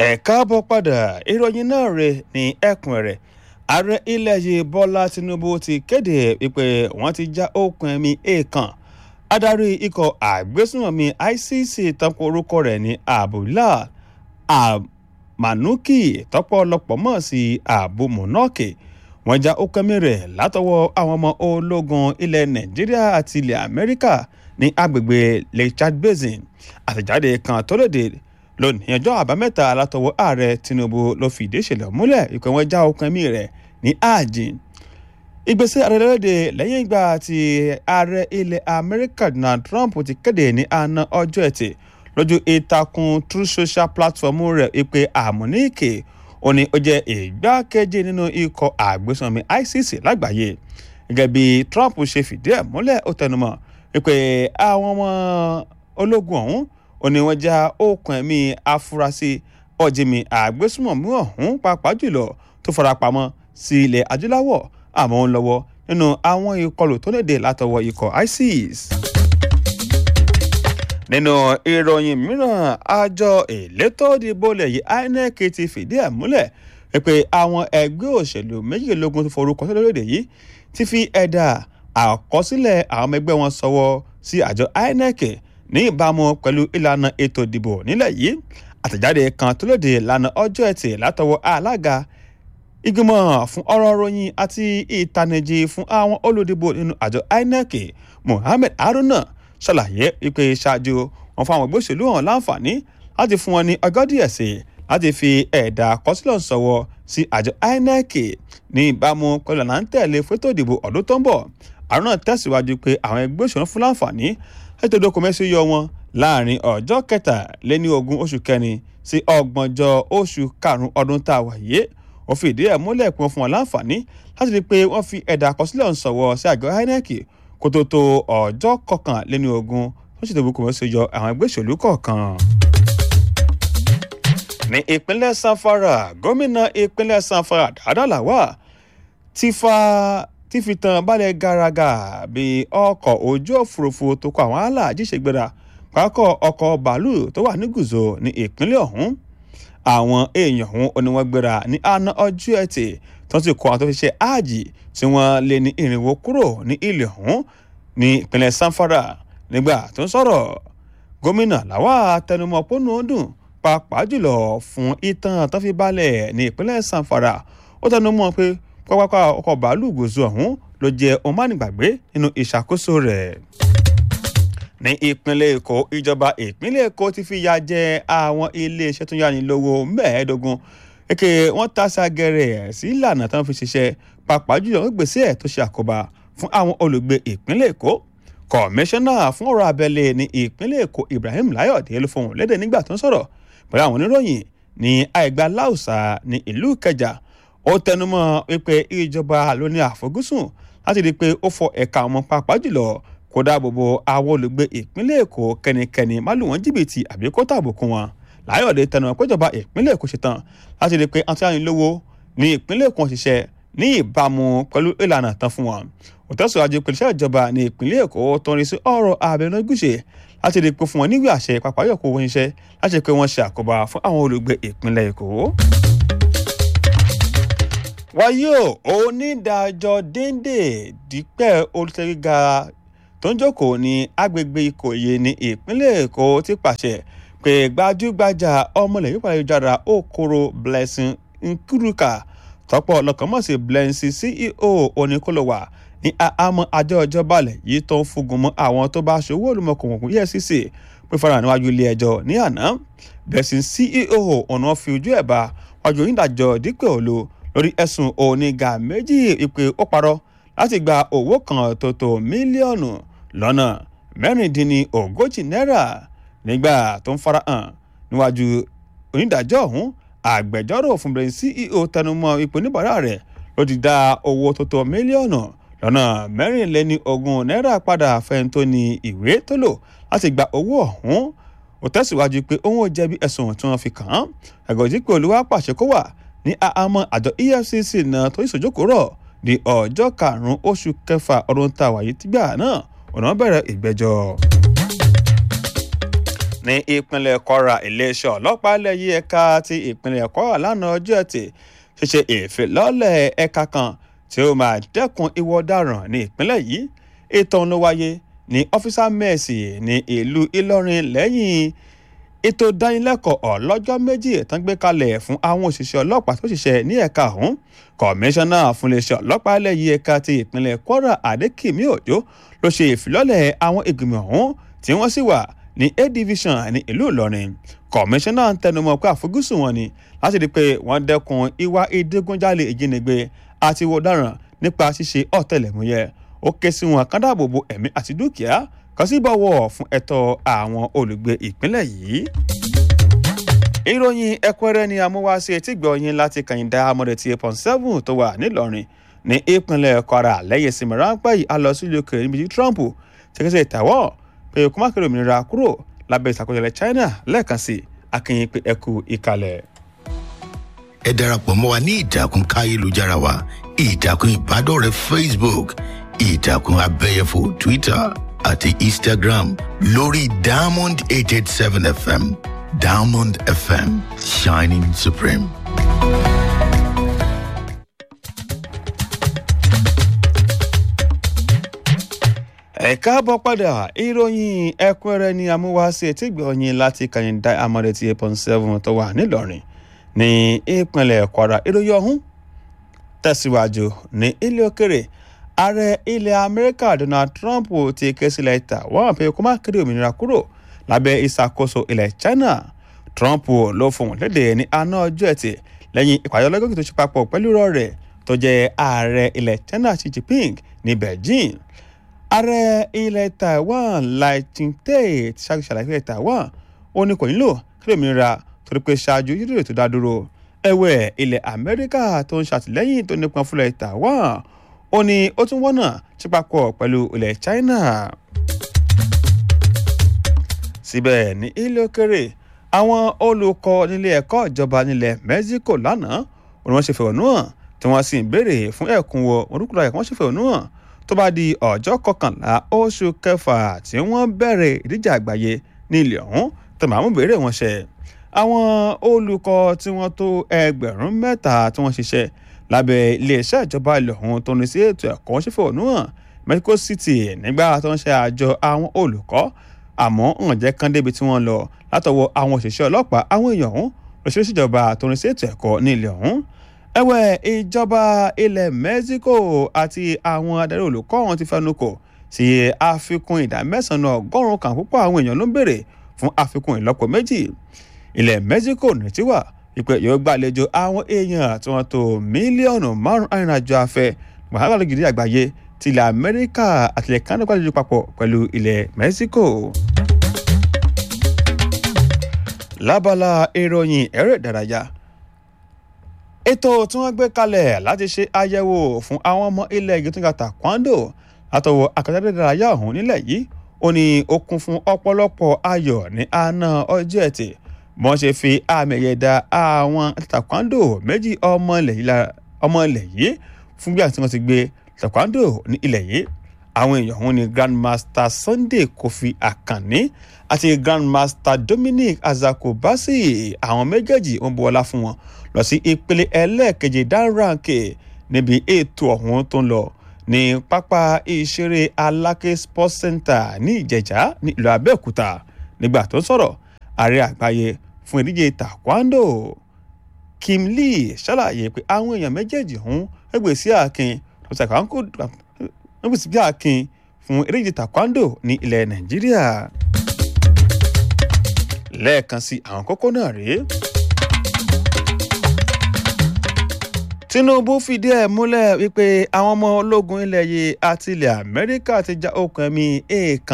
ẹ káàbọ̀ padà ìròyìn náà rè ní ẹ̀kúnrẹ́rẹ́ ààrẹ ilẹ̀ yìí bọ́lá tinubu ti kéde wípé wọ́n ti já okùn ẹ̀mí èèkàn adarí ikọ̀ àgbésùnmọ̀mí icc tọ́pọ̀ orúkọ rẹ̀ ní abdullah amanuki tọ́pọ̀ ọlọ́pọ̀ mọ̀ sí abu monaki wọ́n já okùn ẹ̀mí rẹ̀ látọwọ́ àwọn ọmọ ológun ilẹ̀ nàìjíríà àti ilẹ̀ amẹ́ríkà ní agbègbè lake chad basin àtẹ̀jáde kan tó lòdì lónìí ọjọ́ àbámẹ́ta látọwọ́ ààrẹ tinubu ló fìdí ìṣẹ̀lẹ̀ múlẹ̀ ìpè wọn já okùn ẹ̀mí rẹ̀ ní ààjìn ìgbésẹ̀ ààrẹ lóde lẹ́yìn ìgbà tí ààrẹ ilẹ̀ amẹ́ríkà donald trump ti kéde ní àná ọjọ́ ẹtì lójú ìtàkùn true social platform rẹ̀ ìpè àmúníkè ó ní ó jẹ́ ìgbákejì nínú ikọ̀ àgbésùnmí icc lágbàáyé gẹ́gẹ́ bí trump ṣe fìdí ẹ̀ múlẹ̀ ó tẹnumọ́ wípé àwọn ọmọ ológun ọ̀hún ó ní wọ́n já okùn ẹ̀mí afurasí ọ̀jìnmí àgbésùmọ̀mí ọ̀hún pàápàá jùlọ tó farapamọ́ sí ilẹ̀ adúláwọ̀ àmọ́ ń lọ́wọ́ nínú àwọn ìkọlù tó léde látọwọ́ ikọ̀ isis. nínú ìròyìn mìíràn àjọ elétò ìdìbò ilẹ̀ yìí inec ti fìdí ẹ̀ múlẹ̀ pé àwọn ẹgbẹ́ òṣèlú méjìlélógún tó forúkọ sí lórílẹ̀ yìí ti fi ẹ̀dà àkọsílẹ̀ àwọn ọmọ ẹgbẹ́ wọn sọwọ́ sí àjọ inec ní ìbámu pẹ̀lú ìlànà ètò ìdìbò nílẹ̀ yìí àtẹ̀jáde kan tó lòdì lánàá ọjọ́ ẹtì látọwọ́ alága ìgbìmọ̀ fún ọ̀rọ̀ ròyìn àti ìtanijí fún àwọn olùdìbò nínú àjọ inec mohammed haruna ṣàlàyé wípé ṣáájú wọn fún àwọn ẹgbẹ́ òṣèlú hàn láǹfààní láti fún wọn ní ọjọ́ díẹ̀ sí láti fi ẹ̀dà àkọsílẹ̀ sọ̀wọ́ sí àjọ inec ní ìbámu pẹ̀lú ọ̀nà ń tẹ̀lé fẹ́tò ìdìbò ọdún tó ń bọ̀ haruna tẹ̀síwájú pé àwọn ẹgbẹ́ òṣèlú fún láǹfààní ètò ìdókòmẹ́sì yọ wọn láàrin ọjọ́ kẹtàléní ogún oṣù kẹrin sí ọgbọ̀njọ́ oṣù karùn-ún ọdún tá a wà yé wọ́n fi ìdí ẹ̀ múlẹ̀ pé wọ́n fún wọn láǹfààní láti rí i pé wọ́n fi ẹ̀dà àkọsílẹ̀ ọ̀hún sọ̀wọ́ sí àgọ́ inec kó tó tó ọjọ́ kọkànléní ogún wọ́n ṣètò ìdókòmẹ́sì yọ àwọn ẹgbẹ́ òṣèlú kọ̀ọ̀kan ní ìpínlẹ̀ sanfara gómìnà ìpínlẹ̀ sanfara dáadáa làwà ti fa tí fi tan balẹ̀ garaga bí ọkọ̀ ojú òfurufú tó kọ àwọn aláàjì ṣègbéra pákọ̀ ọkọ̀ bàálù tó wà ní gùzò ní ìpínlẹ̀ ọ̀hún àwọn èèyàn ọ̀hún oníwọ̀n gbéra ní àná ọjọ́ ẹtì tó ti kọ́ àwọn tó fi ṣe áàjì tí wọ́n lé ní ìrìnwó kúrò ní ilẹ̀ ọ̀hún ní ìpínlẹ̀ sanfara nígbà tó ń sọ̀rọ̀ gómìnà làwà tẹnumọ́ pọ́nú ọdún pàápàá jùlọ fún ìtàn tó fi balẹ̀ ní ìpínlẹ̀ sanfara ó tẹnumọ́ pé pápákọ̀ ọkọ̀ bàálù gòzò ọ̀hún ló jẹ́ ohun mánigbàgbé nínú ìṣàkóso rẹ̀. ní ìpínlẹ̀ èkó ìjọba ìpínlẹ̀ èkó ti fi ya jẹ àwọn iléeṣẹ́ tó yáni lówó mẹ́ẹ̀ẹ́dógún èké wọ́n tàṣà gẹ̀rẹ̀ sí ìlànà tó ń fi ṣiṣẹ́ pàápàá jùlọ gbèsè ẹ̀ tó ṣe àkóbá fún àwọn olùgbé ìpínlẹ̀ èkó kọmíṣánná fún ọ̀rọ̀ abẹ́lé ní ìpínlẹ̀ èkó ibrahim layode ló fohùn lédè nígbà tó ń sọ̀rọ̀ pẹ̀lú àwọn oníròyìn ní àìgbà láùsà ní ìlú ìkẹjà ó tẹnumọ́ wípé ìjọba ló ní àfojúsùn láti rí i pé ó fọ ẹ̀ka ọmọ pàápàá jùlọ kó dáàbò bo àwọn olùgbé ìpínlẹ̀ èkó kẹ́nikẹ́ni má lù wọ́n jìbìtì àbí kó tàbùkù wọn láyọ̀dé tẹnumọ́ péjọba ìpínlẹ̀ èkó ṣetán láti rí i pé àti àyìnlówó ní ìpínlẹ̀ èkó ṣiṣẹ́ ní ìbámu pẹ̀lú ìlànà tán fún wọn òtẹ́sọ̀rọ̀ pẹ̀lú iṣẹ́ ìjọba ní ìpínlẹ̀ èkó tó ń rí sí ọ̀rọ̀ abẹnugúṣe láti rí i pé fún wọn níwèé àṣẹ pàápàá yọ̀kọ̀ owó iṣẹ́ láti rí i pé wọ́n ṣe àkóbá fún àwọn olùgbé ìpínlẹ̀ èkó wáyé o onídàájọ́ déndé dípẹ́ olùtẹ́gíga tó ń jókòó ní agbègbè ìkòyí ní ìpínlẹ̀ èkó ti pàṣẹ pé gbajúgbajà ọmọlẹ̀ yípa ayélujára okoro blessing nkuruka tọ́pọ̀ lọ́kànmọ́sí blessing ceo oníkólówà ní àhámọ́ àjọ ìjọba alẹ̀ yìí tó ń fúngun mọ́ àwọn tó bá ṣòwò olùmọ̀kùnkùn efcc pé fara níwájú ilé ẹjọ́ ní àná blessing ceo ọ̀nà fi ojú ẹ̀ bá wájú onídàájọ́ dípẹ́ òlo lórí ẹ̀sùn oníga méjì ìpè ó parọ́ láti gba owó kan tó tó mílíọ̀nù lọ́nà mẹ́rìndínlógójì náírà nígbà tó ń farahàn níwájú onídàájọ́ ọ̀hún àgbẹjọ́rò fún bẹ̀rẹ̀ ceo tẹnumọ́ ipò oníbàárà rẹ̀ ló ti dá owó tó tó mílíọ̀nù lọ́nà mẹ́rìnléní ogún náírà padà fẹ́ni tó ní ìwé tó lò láti gba owó ọ̀hún ó tẹ̀síwájú pé òun ò jẹ̀bi ẹ̀sùn tí wọ́n fi kàn án ẹ̀gọ́jì pé olúwa pàṣẹ kó wà ní àhámọ́ àjọ efcc náà tó ìṣòjókòó rọ̀ di ọjọ́ karùn-ún oṣù kẹfà ọdún tá a wà yìí tìgbà náà ọ̀nà bẹ̀rẹ̀ ìgbẹ́jọ́. ní ìpínlẹ̀ kwara iléeṣẹ́ ọlọ́pàá lẹ́yìn ẹ̀ka ti ìpínlẹ̀ kwara lánàá ọjọ́ ẹtì ṣíṣe ìfilọ́lẹ̀ ẹ̀ka kan tí ó máa dẹ́kun ìwà ọ̀daràn ní ìpínlẹ̀ yìí ètò ọ̀hún ló wáyé ní ọ́fíìsà mẹ́ẹ̀sì ní ìlú ìlọrin lẹ́yìn ètò ìdánilẹ́kọ̀ọ́ ọlọ́jọ́ méjì tán gbé kalẹ̀ fún àwọn òṣìṣẹ́ ọlọ́pàá tó ṣiṣẹ́ ní ẹ̀ka ọ̀hún kọmíṣánná fún iléeṣẹ́ ọlọ́pàá lẹ́yìn ẹ̀ka ti ìpínlẹ̀ kwara adékìmí òjò ló ṣe ìfilọ́lẹ̀ àwọn ìgbìmọ̀ ọ̀hún tí wọ́n sì wà ní a division ní ìlú ìlọrin kọmíṣánná ń tẹnumọ́ pé àfojúsùn wọn ni láti rí i pé wọ́n dẹ́kun ìwà ìdígunjalè ìjínigbé àti ìwà ọ̀daràn nípa ṣíṣe ọ̀tẹlẹ̀múyẹ́ ó ké sí wọn kán dáàbò bo ẹ̀mí àti dúkìá kan sí bọ̀wọ̀ fún ẹ̀tọ́ àwọn olùgbé ìpínlẹ̀ yìí. ìròyìn ẹ̀kúnrẹ́rẹ́ ni amúwáṣe etí gbọ̀nyìn láti kàyìndà amọ̀dé ti pọ̀n seven tó wà nílọrin ní ìpínlẹ̀ kwara lẹ́yìn ìsinmi ráńpẹ́ yìí a lọ sí ìlú òkèèrè níbi tí trump ti kẹ́sẹ̀ ìtàwọ́ pé kó má kéré òmìnira kúrò lábẹ́ ìṣàkóso ilẹ̀ china lẹ́ẹ̀kan sí akínyìn pé ẹkú ìkàlẹ̀. ẹ darapọ̀ mọ́ wa ní ìtàkùn káyélujára wa ìtàkùn ìbádọ́rẹ̀ẹ́ facebook ìtàkùn abẹ́yẹfò twitter àti instagram lórí diamond eight eight seven fm diamond fm shining supreme. ẹ káàbọ̀ padà ìròyìn ẹ̀kúnrẹ́rẹ́ ni amúwáṣe tí gbọ̀nyìn láti kàyìndà amọ̀dé ti eight point seven tó wà nílọrin ní ìpínlẹ̀ kwara ìròyìn ọ̀hún tẹ̀síwájú ní ilé òkèrè ààrẹ ilẹ̀ amẹ́ríkà donald trump ti ké sílẹ̀ taiwan pé kó má kéde òmìnira kúrò lábẹ́ ìṣàkóso ilẹ̀ china trump ló fohùn lédè ní àná ọjọ́ ẹtì lẹ́yìn ìpàdé ọlọ́gọ́gì tó ṣe papọ̀ pẹ̀lú irọ́ rẹ̀ tó jẹ́ ààrẹ ilẹ̀ china xi jinping ní beijing ààrẹ ilẹ̀ taiwan lai ching-te ti ṣáájú ṣàlàyé ilẹ̀ taiwan ó ní kò nílò kéde òmìnira torí pé ṣáájú yíyí tó dá dúró ẹ̀wẹ̀ ilẹ̀ amẹ́ríkà tó ń ṣàtìlẹ́yìn tó nípọn fúnlẹ̀ taiwan ó ní ó tún wọ́nà tí papọ̀ pẹ̀lú ilẹ̀ china. síbẹ̀ ní ilé òkèrè àwọn olùkọ́ nílé ẹ̀kọ́ ìjọba nílẹ̀ mexico lánàá ó ní wọ́n ṣe fẹ̀hónú hàn tí wọ́n sì ń béèrè fún ẹ̀kúnwó orúkúlọ ẹ̀kọ́ wọ́n ṣe fẹ̀hónú hàn tó bá di ọjọ́ kọkànlá oṣù kẹfà tí wọ́n bẹ̀rẹ̀ ìdíje àgbáyé ní ilẹ̀ ọ̀hún tó máa mú béèrè wọn ṣẹ àwọn olùkọ́ tí wọ́n tó ẹgbẹ̀rún mẹ́ta tí wọ́n ṣiṣẹ́ lábẹ́ iléeṣẹ́ ìjọba ilẹ̀ ọ̀hún tó ní sí ètò ẹ̀kọ́ ṣẹ́fẹ̀ ònú hàn mexico city nígbà tó ń ṣe àjọ àwọn olùkọ́ àmọ́ hàn jẹ́ kán débi tí wọ́n lọ látọwọ́ àwọn òṣìṣẹ́ ọlọ́pàá àwọn èèyàn ọ̀hún lọ́sọ̀rọ̀ ìjọba tó ní sí ètò ẹ̀kọ́ ní ilẹ̀ ọ̀hún ẹ̀wẹ̀ ìjọba ilẹ̀ mexico àti àwọn adarí olùkọ́ ọ̀hún ti fẹnu kò sí àfikún ìdá mẹ́sàn-án ọgọ́rùn-ún kan púpọ̀ àwọn èèyàn ló ń béèrè fún àfikún ìlọ́po méjì ilẹ̀ mexico nìtí wà ìpè yóò gbàlejò àwọn èèyàn tí wọ́n tó mílíọ̀nù márùn-ún arìnrìnàjò afẹ́ wàhálà gidi àgbáyé ti ilẹ̀ amẹ́ríkà àti ilẹ̀ canada gbàlejò papọ̀ pẹ̀lú ilẹ̀ mexico. lábala ìròyìn ẹ̀rọ ìdárayá ètò tí wọ́n gbé kalẹ̀ láti ṣe àyẹ̀wò fún àwọn ọmọ ilẹ̀ ìgbìtúngà taekwondo látọwọ́ akadẹ́dẹ́ ìdárayá ọ̀hún nílẹ̀ yìí ó ní ó kún fún ọ̀pọ̀lọpọ̀ ayọ̀ ní àná ọjọ́ ẹtì wọ́n ṣe fi àmì ẹ̀yẹ da àwọn taekwondo méjì ọmọ ilẹ̀ yìí fún bí àti wọ́n ti gbé taekwondo ní ilẹ̀ yìí àwọn èèyàn ọ̀hún ni grandmaster sunday kofi akanni àti grandmaster dominic azakobasi àwọn méjèèjì ń bu ọlá fún wọn lọ sí ìpele ẹlẹ́ẹ̀keje dánranke níbi ètò ọ̀hún tó ń lọ ní pápá ìṣeré aláké sports center ní ìjẹ̀jà ní ìlú abẹ́òkúta nígbà tó ń sọ̀rọ̀ ààrẹ àgbáyé fún ìdíje taekwondo kim lee ṣàlàyé pé àwọn èèyàn méjèèjì ọ̀hún ẹgbẹ́ sí àkin ẹgbẹ́ sí àkin fún ìdíje taekwondo ní ilẹ̀ nàìjíríà lẹ́ẹ̀kan sí àwọn kókó náà rèé. tinubu fìdí ẹ̀ múlẹ̀ wípé àwọn ọmọ ológun ilẹ̀ yìí àti ilẹ̀ amẹ́ríkà ti já okùn ẹ̀mí èèkàn